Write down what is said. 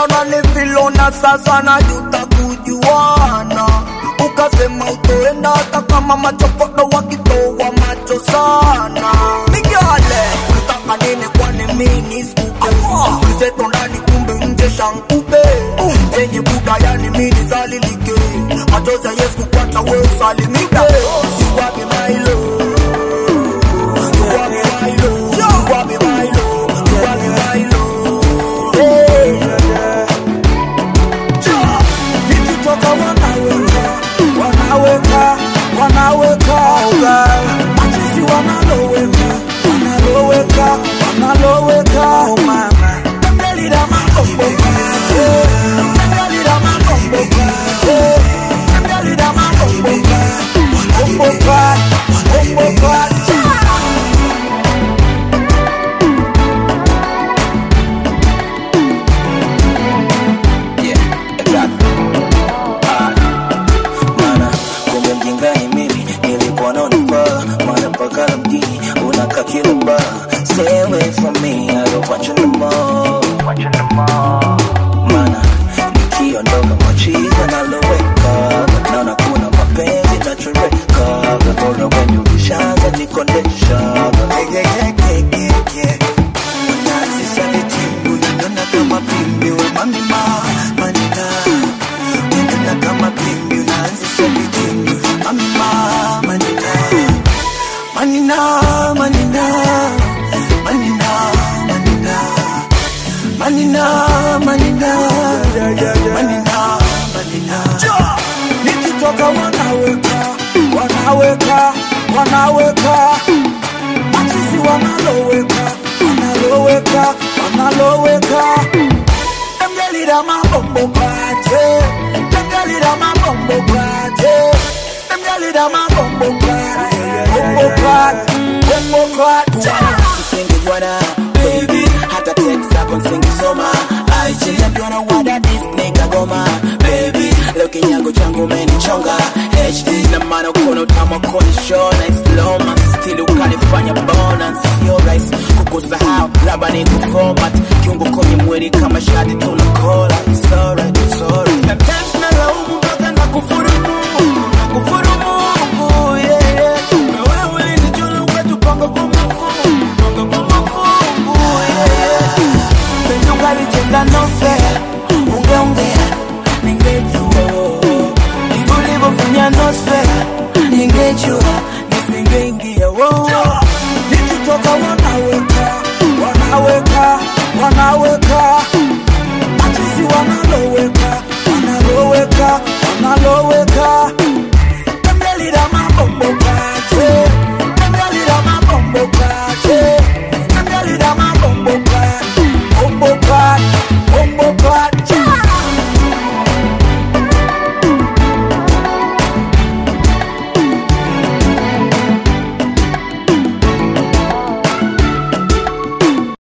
Nilipenda unanifilona sasa najuta kujuana ukasema utoenda hata kama machokodo wakitoa macho sana migale nataka nini kwani mini skupe mzeto ndani kumbe nje shankupe zenye buda yani mini zalilike machozi ya yesu kukwata we usalimike siwapi mailo siwapi mailo siwapi mailo siwapi mailo Hey. nikitoka wanaweka wanaweka wanaweka machizi wanaloweka wanaloweka wanaloweka oh mama Tembelira makomboka eh. Tembelira makomboka eh. Tembelira makomboka makomboka makomboka Yeah, exactly. Ah, Mana kumbe mjingani mimi nilikuwa naonifaa Mana mpaka na mjini unakaa kila bar Stay away from me, I don't want you no more Mana nikiondoka machiza naloweka Naona kuna mapenzi nachoreka Bora wenye ulishaza nikondesha yeah, yeah, yeah, yeah, yeah. Unazisa vitimbu, unaona kama pimbi we mami ma manina Unaona kama pimbi, unaanzisha vitimbu mami ma manina Manina, manina, manina, manina Manina, manina, manina, manina nikitoka wanaweka wanaweka wanaweka machizi wanaloweka wanaloweka wanaloweka emgalira mabombo kwate emgalira mabombo kwate emgalira mabombo kwate bombo kwate bombo kwate Singejuana, baby Hata text zako nisingesoma IG Najiona wada this nigga goma Baby, leo kinyago changu umenichonga HD na maana ukono utamu koni show Nice slow man, still ukanifanya bona Sio rahisi kukusahau, labda ni kuformat Kiungo kwenye mwili kama shati tunakola